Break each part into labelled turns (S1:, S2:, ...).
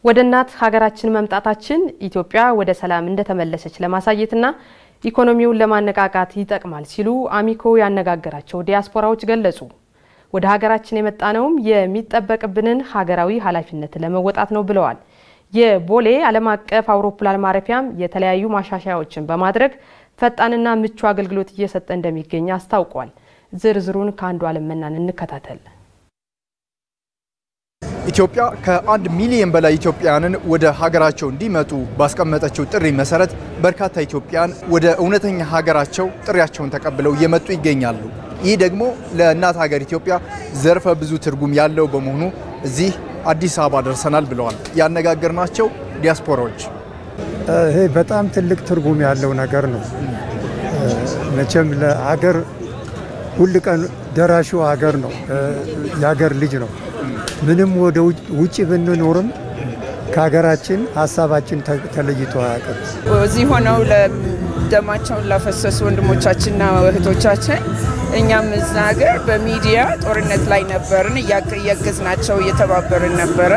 S1: ወደ እናት ሀገራችን መምጣታችን ኢትዮጵያ ወደ ሰላም እንደተመለሰች ለማሳየትና ኢኮኖሚውን ለማነቃቃት ይጠቅማል ሲሉ አሚኮ ያነጋገራቸው ዲያስፖራዎች ገለጹ። ወደ ሀገራችን የመጣነውም የሚጠበቅብንን ሀገራዊ ኃላፊነት ለመወጣት ነው ብለዋል። የቦሌ ዓለም አቀፍ አውሮፕላን ማረፊያም የተለያዩ ማሻሻያዎችን በማድረግ ፈጣንና ምቹ አገልግሎት እየሰጠ እንደሚገኝ አስታውቋል። ዝርዝሩን ከአንዱ ዓለም መናን እንከታተል።
S2: ኢትዮጵያ ከአንድ ሚሊዮን በላይ ኢትዮጵያውያንን ወደ ሀገራቸው እንዲመጡ ባስቀመጠችው ጥሪ መሰረት በርካታ ኢትዮጵያውያን ወደ እውነተኛ ሀገራቸው ጥሪያቸውን ተቀብለው እየመጡ ይገኛሉ። ይህ ደግሞ ለእናት ሀገር ኢትዮጵያ ዘርፈ ብዙ ትርጉም ያለው በመሆኑ እዚህ አዲስ አበባ ደርሰናል ብለዋል ያነጋገርናቸው ዲያስፖራዎች።
S3: ይሄ በጣም ትልቅ ትርጉም ያለው ነገር ነው። መቼም ለሀገር ሁል ቀን ደራሹ ሀገር ነው፣ የሀገር ልጅ ነው። ምንም ወደ ውጭ ብንኖርም ከሀገራችን ሀሳባችን ተለይቶ አያውቅም።
S4: እዚህ ሆነው ደማቸውን ላፈሰሱ ወንድሞቻችንና እህቶቻችን እኛም እዛ ሀገር በሚዲያ ጦርነት ላይ ነበርን፣ እያገዝናቸው እየተባበርን ነበረ።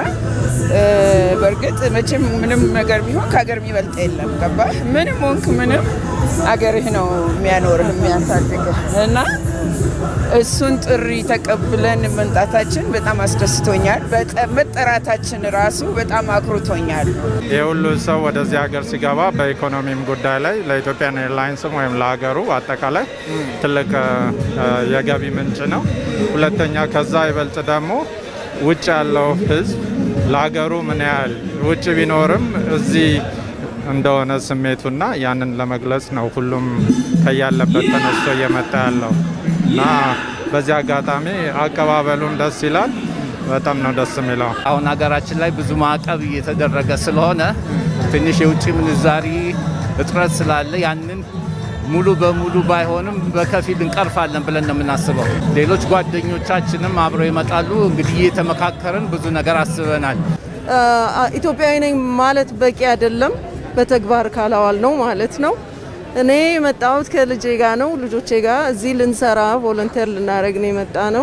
S4: በእርግጥ መቼም ምንም ነገር ቢሆን ከሀገር የሚበልጥ የለም። ገባህ? ምንም ሆንክ ምንም አገርህ ነው የሚያኖርህ የሚያሳድግህ እና እሱን ጥሪ ተቀብለን መምጣታችን በጣም አስደስቶኛል። መጠራታችን ራሱ በጣም አኩርቶኛል።
S5: ይህ ሁሉ ሰው ወደዚህ ሀገር ሲገባ በኢኮኖሚም ጉዳይ ላይ ለኢትዮጵያን ኤርላይንስም ወይም ለሀገሩ አጠቃላይ ትልቅ የገቢ ምንጭ ነው። ሁለተኛ ከዛ ይበልጥ ደግሞ ውጭ ያለው ሕዝብ ለሀገሩ ምን ያህል ውጭ ቢኖርም እዚህ እንደሆነ ስሜቱና ያንን ለመግለጽ ነው ሁሉም ከያለበት ተነስቶ እየመጣ ያለው እና በዚህ አጋጣሚ አቀባበሉም ደስ ይላል። በጣም ነው ደስ የሚለው።
S6: አሁን ሀገራችን ላይ ብዙ ማዕቀብ እየተደረገ ስለሆነ ትንሽ የውጭ ምንዛሪ እጥረት ስላለ ያንን ሙሉ በሙሉ ባይሆንም በከፊል እንቀርፋለን ብለን ነው የምናስበው። ሌሎች ጓደኞቻችንም አብረው ይመጣሉ። እንግዲህ እየተመካከርን ብዙ ነገር አስበናል።
S7: ኢትዮጵያዊ ነኝ ማለት በቂ አይደለም፣ በተግባር ካላዋል ነው ማለት ነው። እኔ የመጣሁት ከልጄ ጋር ነው። ልጆቼ ጋር እዚህ ልንሰራ ቮለንቴር ልናደርግ ነው የመጣ ነው።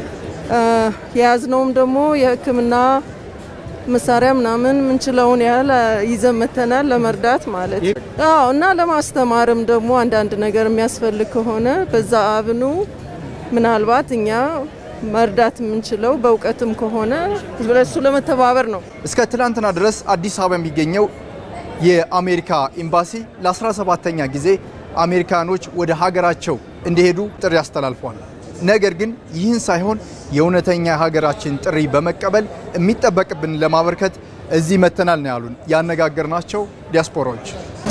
S7: የያዝነውም ደግሞ የሕክምና መሳሪያ ምናምን ምንችለውን ያህል ይዘን መተናል ለመርዳት ማለት አዎ። እና ለማስተማርም ደግሞ አንዳንድ ነገር የሚያስፈልግ ከሆነ በዛ አብኑ ምናልባት እኛ መርዳት የምንችለው በእውቀትም ከሆነ ለሱ ለመተባበር ነው።
S2: እስከ ትላንትና ድረስ አዲስ አበባ የሚገኘው የአሜሪካ ኤምባሲ ለ17ተኛ ጊዜ አሜሪካኖች ወደ ሀገራቸው እንዲሄዱ ጥሪ አስተላልፏል። ነገር ግን ይህን ሳይሆን የእውነተኛ ሀገራችን ጥሪ በመቀበል የሚጠበቅብን ለማበርከት እዚህ መተናል ነው ያሉን ያነጋገርናቸው ዲያስፖራዎች።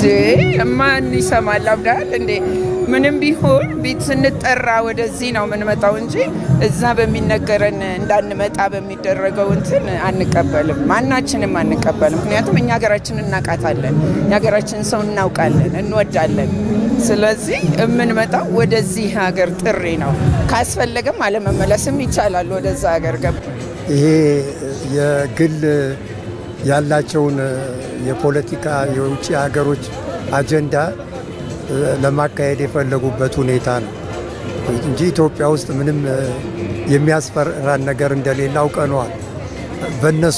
S4: ማን ይሰማል? አብዳል እንዴ ምንም ቢሆን ቤት ስንጠራ ወደዚህ ነው የምንመጣው እንጂ እዛ በሚነገረን እንዳንመጣ በሚደረገው እንትን አንቀበልም። ማናችንም አንቀበልም። ምክንያቱም እኛ ሀገራችን እናውቃታለን፣ የሀገራችን ሰው እናውቃለን፣ እንወዳለን። ስለዚህ የምንመጣው ወደዚህ ሀገር ጥሪ ነው። ካስፈለገም አለመመለስም ይቻላል ወደዛ ሀገር ገብ
S3: ይሄ የግል ያላቸውን የፖለቲካ የውጭ ሀገሮች አጀንዳ ለማካሄድ የፈለጉበት ሁኔታ ነው እንጂ ኢትዮጵያ ውስጥ ምንም የሚያስፈራን ነገር እንደሌለ አውቀነዋል። በእነሱ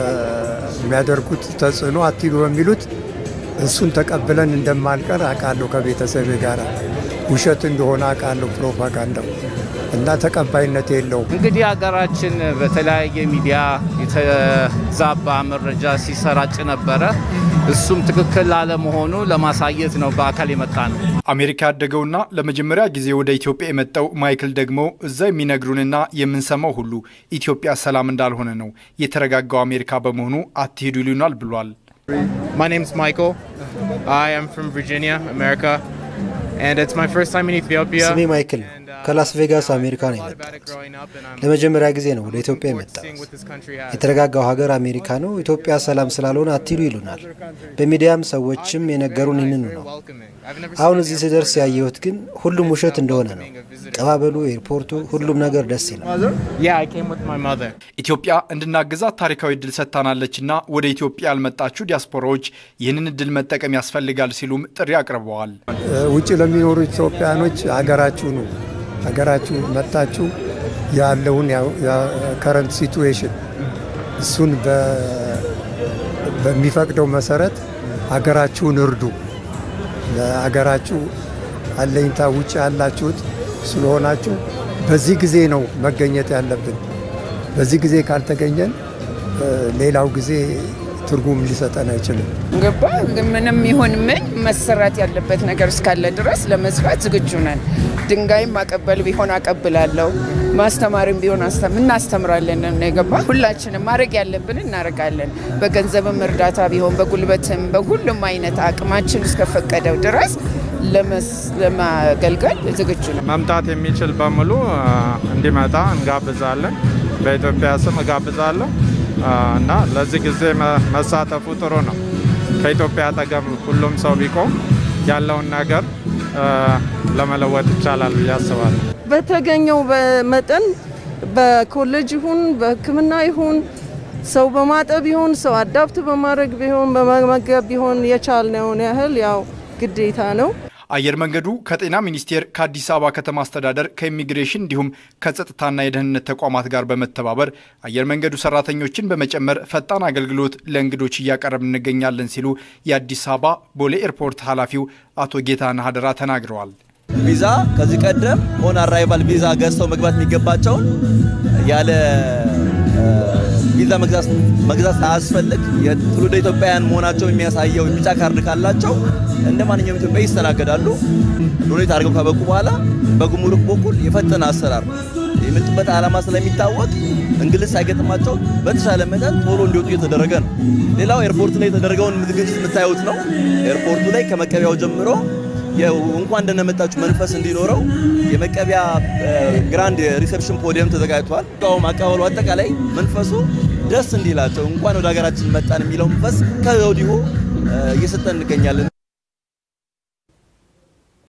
S3: የሚያደርጉት ተጽዕኖ አትሂዱ በሚሉት እሱን ተቀብለን እንደማልቀር አውቃለሁ። ከቤተሰብ ጋር ውሸት እንደሆነ አውቃለሁ ፕሮፓጋንዳው እና ተቀባይነት የለውም።
S6: እንግዲህ ሀገራችን በተለያየ ሚዲያ የተዛባ መረጃ ሲሰራጭ ነበረ። እሱም ትክክል አለመሆኑ ለማሳየት ነው በአካል የመጣ ነው።
S2: አሜሪካ ያደገውና ለመጀመሪያ ጊዜ ወደ ኢትዮጵያ የመጣው ማይክል ደግሞ እዛ የሚነግሩንና የምንሰማው ሁሉ ኢትዮጵያ ሰላም እንዳልሆነ ነው። የተረጋጋው አሜሪካ በመሆኑ አትሄዱ ይሉናል ብሏል።
S8: My name's Michael. I am from Virginia, America, and it's my first time in Ethiopia.
S9: ስሜ ማይክል ነው። ከላስ ቬጋስ አሜሪካ ነው የመጣሁት። ለመጀመሪያ ጊዜ ነው ወደ ኢትዮጵያ የመጣሁት። የተረጋጋው ሀገር አሜሪካ ነው። ኢትዮጵያ ሰላም ስላልሆነ አትሂዱ ይሉናል። በሚዲያም ሰዎችም የነገሩን ይህንኑ ነው። አሁን እዚህ ስደርስ ያየሁት ግን ሁሉም ውሸት እንደሆነ ነው። ቀባበሉ፣ ኤርፖርቱ፣ ሁሉም ነገር ደስ ይላል።
S8: Yeah, I came with my mother.
S2: ኢትዮጵያ እንድናግዛት ታሪካዊ እድል ሰጥታናለችና ወደ ኢትዮጵያ ያልመጣችሁ ዲያስፖራዎች ይህንን እድል መጠቀም ያስፈልጋል ሲሉም ጥሪ አቅርበዋል።
S3: ውጭ ለሚኖሩ ኢትዮጵያኖች ሀገራችሁ ነው ሀገራችሁ መጣችሁ ያለውን ከረንት ሲቱዌሽን እሱን በሚፈቅደው መሰረት ሀገራችሁን እርዱ። ለሀገራችሁ አለኝታ ውጭ ያላችሁት ስለሆናችሁ በዚህ ጊዜ ነው መገኘት ያለብን። በዚህ ጊዜ ካልተገኘን ሌላው ጊዜ ትርጉም ሊሰጠን አይችልም።
S4: ገባ ምንም ይሁን ምን መሰራት ያለበት ነገር እስካለ ድረስ ለመስራት ዝግጁ ነን። ድንጋይም ማቀበል ቢሆን አቀብላለሁ፣ ማስተማርም ቢሆን እናስተምራለን። የገባ ሁላችንም ማድረግ ያለብን እናደርጋለን። በገንዘብም እርዳታ ቢሆን በጉልበትም፣ በሁሉም አይነት አቅማችን እስከፈቀደው ድረስ ለማገልገል ዝግጁ ነው።
S5: መምጣት የሚችል በሙሉ እንዲመጣ እንጋብዛለን። በኢትዮጵያ ስም እጋብዛለሁ እና ለዚህ ጊዜ መሳተፉ ጥሩ ነው። ከኢትዮጵያ አጠገብ ሁሉም ሰው ቢቆም ያለውን ነገር ለመለወጥ ይቻላል ብዬ አስባለሁ።
S7: በተገኘው መጠን በኮሌጅ ይሁን በሕክምና ይሁን ሰው በማጠብ ይሁን ሰው አዳፕት በማድረግ ቢሆን በመመገብ ቢሆን የቻልነውን ያህል ያው ግዴታ ነው።
S2: አየር መንገዱ ከጤና ሚኒስቴር፣ ከአዲስ አበባ ከተማ አስተዳደር፣ ከኢሚግሬሽን እንዲሁም ከጸጥታና የደህንነት ተቋማት ጋር በመተባበር አየር መንገዱ ሰራተኞችን በመጨመር ፈጣን አገልግሎት ለእንግዶች እያቀረብ እንገኛለን ሲሉ የአዲስ አበባ ቦሌ ኤርፖርት ኃላፊው አቶ ጌታነህ አደራ ተናግረዋል።
S10: ቪዛ ከዚህ ቀደም ኦን አራይቫል ቪዛ ገዝተው መግባት የሚገባቸውን ያለ ቪዛ መግዛት ሳያስፈልግ የትውልደ ኢትዮጵያውያን መሆናቸው የሚያሳየው ቢጫ ካርድ ካላቸው እንደ ማንኛውም ኢትዮጵያ ይስተናገዳሉ። ዶኔት አድርገው ከበቁ በኋላ በጉምሩክ በኩል የፈጠነ አሰራር የመጡበት ዓላማ ስለሚታወቅ እንግልት ሳይገጥማቸው በተሻለ መጠን ቶሎ እንዲወጡ እየተደረገ ነው። ሌላው ኤርፖርት ላይ የተደረገውን ዝግጅት የምታዩት ነው። ኤርፖርቱ ላይ ከመቀበያው ጀምሮ እንኳን ደህና መጣችሁ መንፈስ እንዲኖረው የመቀበያ ግራንድ ሪሴፕሽን ፖዲየም ተዘጋጅቷል። ቃውም አቀባበሉ አጠቃላይ መንፈሱ ደስ እንዲላቸው እንኳን ወደ ሀገራችን መጣን የሚለው መንፈስ ከወዲሁ እየሰጠን እንገኛለን።